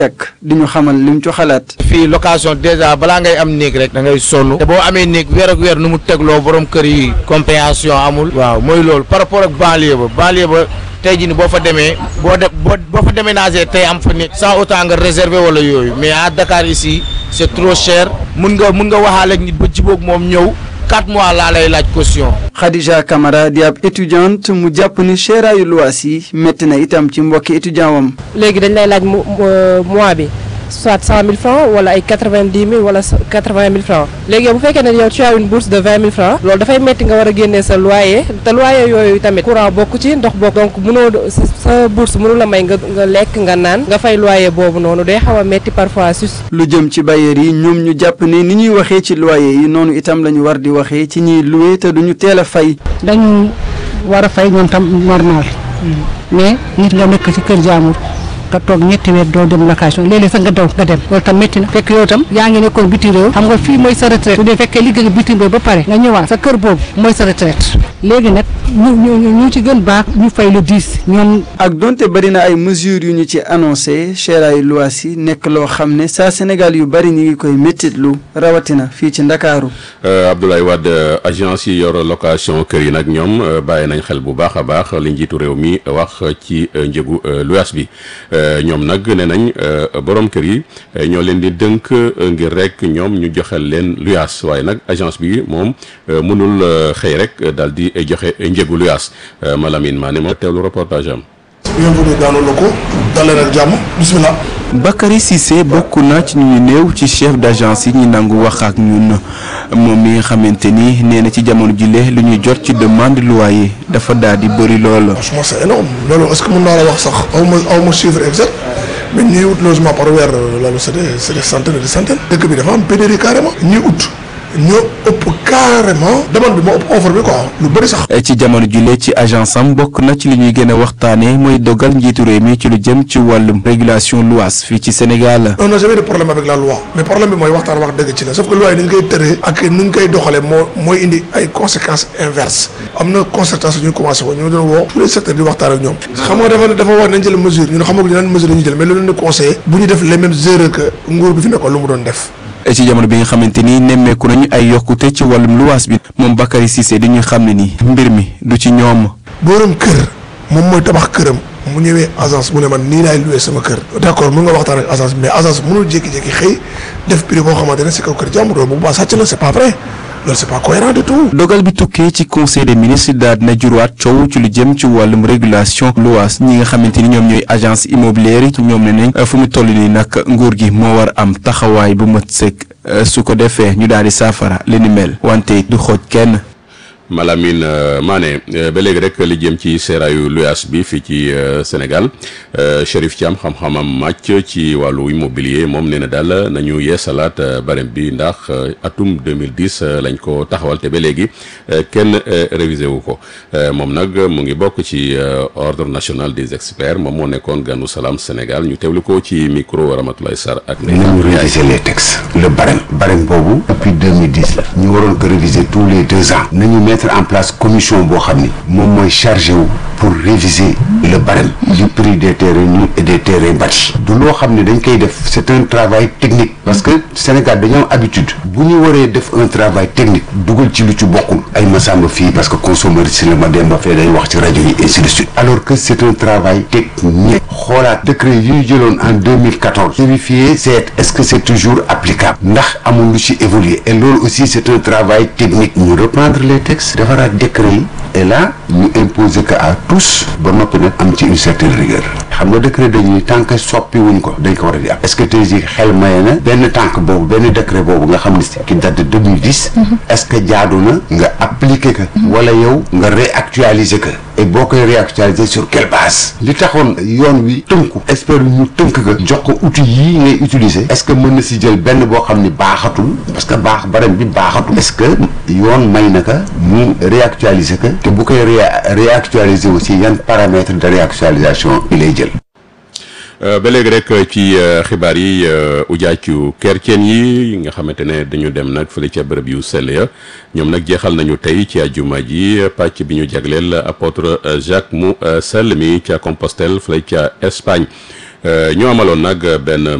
ak di ñu xamal lim ci xalaat. fii location déjà balaa ngay am néeg rek da ngay sonn te boo amee néeg weer ak weer nu mu tegloo borom kër yi compréhension amul waaw mooy loolu par rapport ak banlieue ba banlieue ba tey jii ni boo fa demee boo de boo boo fa déménager tey am fa néeg sans autant nga réserver wala yooyu mais à Dakar ici c'est trop cher mun nga mun nga waxaale ak nit ba jiboog moom ñëw quatre mois laa lay laaj caution. Khadija Camara di ab étudiante mu jàpp ni seeraayu luwaas yi métti na itam ci mbokki étudiant wam. léegi dañ lay laaj mois bi soit cent mille francs wala ay quatre vingt dix mille wala quatre vingt mille francs léegi yow bu fekkee ne yow tu as une bourse de vingt mille francs loolu dafay métti nga war a génnee sa loyer te loyer yooyu tamit courant bokk ci ndox bokk donc mënoo sa bourse mënu la may nga nga lekk nga naan nga fay loyer boobu noonu day xaw a métti parfois sus lu jëm ci bailleur yi ñoom ñu jàpp ne ni ñuy waxee ci loyer yi noonu itam la ñu war di waxee ci ñiy loué te duñu teel a fay. dañu war a fay ñoom tam normal mais nit nga nekk ci kër jaamur nga toog ñetti weer doo dem location léeg-léeg sax nga daw nga dem loolu tam métti na fekk yow tam yaa ngi nekkoon bitim réew xam nga fii mooy sa retraite bu dee fekkee liggéey bitim réew ba pare nga ñëwaat sa kër boobu mooy sa retraite léegi nag ñu ñu ñu ci gën baax ñu fay le 10 ñoom. ak donte bari na ay mesures yu ñu ci annoncé seeraayu luwaas yi nekk loo xam ne saa Sénégal yu bari ñu ngi koy méttitlu rawatina fii ci Ndakaaru. Abdoulaye Wade agence yi yor location kër yi nag ñoom bàyyi nañ xel bu baax a baax li njiitu réew mi wax ci njëgu luwaas bi. ñoom nag nee nañ borom kër yi ñoo leen di dënk ngir rek ñoom ñu joxel leen luyaas waaye nag agence bi moom mënul xëy rek daal di joxe njëgu luyaas Malamine Mané moom teewlu reportage am. bienvenue dans nos locaux dalee nag jàmm bismillah. Bakary Cissé bokk na ci ñu néew ci chef d'agence yi ñu nangu wax ak ñun moom mi nga xamante ni nee na ci jamono jile lu ñuy jot ci demande loyer dafa daal di bëri lool. franchement c'est énorme loolu est-ce que mën naa la wax sax aw ma aw ma chiffre exact mais ñuy ut logement par weer loolu c'est des c'est des centaines et des centaines. dëkk bi dafa am pénurie carrément ñuy ut. ñoo ëpp carrément demande bi moo ëpp offre bi quoi lu bëri sax. ci jamono jile ci agence am bokk na ci li ñuy gën a waxtaanee mooy dogal njiitu réew mi ci lu jëm ci wàllum régulation luwaas fii ci Sénégal. on n'a jamais de problème avec la loi mais problème bi mooy waxtaan wax dëgg ci la sauf que loi yi ni ñu koy tëree ak ni ñu koy doxalee moo mooy indi ay conséquences inverses am na concertation ñu commencé ko ñu doon woo tous les secteurs di waxtaan ak ñoom. xam nga dafa dafa war nañ jël mesure ñun xamaguñ lan mesure la ñuy jël mais loolu leen di conseillé bu ñu def les mêmes erreurs que nguur bi fi nekkoon lu mu doon def. ci jamono bi nga xamante ni nemmeeku nañu ay yokkute ci wàllum luwaas bi moom Bakary Cissé di ñu xam ne ni mbir mi du ci ñoom. borom kër moom mooy tabax këram mu ñëwee agence mu ne man nii laay loué sama kër. d'accord mën nga waxtaan ak agence mais agence mënul jékki-jékki xëy def prix boo xamante ne si kaw kër jàmbur bu baax sàcc la c'est pas vrai. loolu c'est pas cohérent du tout. dogal bi tukkee ci conseil des ministres daal dina jurwaat coow ci lu jëm ci wàllum régulation luwaas ñi nga xamante ni ñoom ñooy agence immobilière yi ñoom ne nañ fu mu toll nii nag nguur gi moo war am taxawaay bu mat sëkk su ko defee ñu daal di saafara li ni mel wante du xooj kenn. Malamine Mané ba léegi rek li jëm ci seeraayu luyaas bi fii ci Sénégal Chérif Thiam xam-xamam màcc ci wàllu immobilier moom nee na daal nañu yeesalaat barème bi ndax atum 2010 lañ ko taxawal te ba léegi kenn révisé wu ko moom nag mu ngi bokk ci ordre national des experts moom moo nekkoon ganu salaam Sénégal ñu teewlu ko ci micro Ramatoulaye Sarr ak. nañu réviser les textes le barème barème boobu depuis 2010 la ñu waroon ko réviser tous les deux ans nañu mettre en place commission boo xam ni moom mooy chargé wu pour réviser le barème du prix des terrains nus et des terrains bâtis du loo xam ne dañ koy def c'est un travail technique parce que Sénégal dañoo am habitude bu ñu waree def un travail technique dugal ci lu ci bokkul ay masamba fii parce que consommateur si la ma dem ba fee day wax ci rajo yi ainsi de suite alors que c'est un travail technique xoolaat décret yi ñu jëloon en 2014 vérifier c'est est-ce que c'est toujours applicable ndax amul lu ci évoluer et loolu aussi c'est un travail technique ñu reprendre les textes defaraat décret yi et là ñu imposer que à tous ba noppi nag am ci une certaine rigueur xam nga décret dañuy tant que soppi wuñ ko dañ ko war a di am est-ce que tey jii xel maye na benn tànk boobu benn décret boobu nga xam ne si qui date de 2010 est-ce que jaadu na nga appliquer que wala yow nga réactualiser que et boo koy réactualiser sur quelle base li taxoon yoon wi tënku expert ñu tënk ka jox ko outil yii ngay utiliser est-ce que mën na si jël benn boo xam ni baaxatul parce que baax barem bi baaxatul est-ce que yoon may na ka mu réactualiser que te bu koy réactualiser aussi yan paramètres de réactualisation bi lay jël ba léegi rek ci xibaar yi ujaaju kerceen yi nga xamante ne dañu dem nag fële ca bërëb yu sell ya ñoom nag jeexal nañu tey ci àjjuma ji pàcc bi ñu jagleel apôtre Jacques mu sell mi ca Compostelle fële ca Espagne ñu amaloon nag benn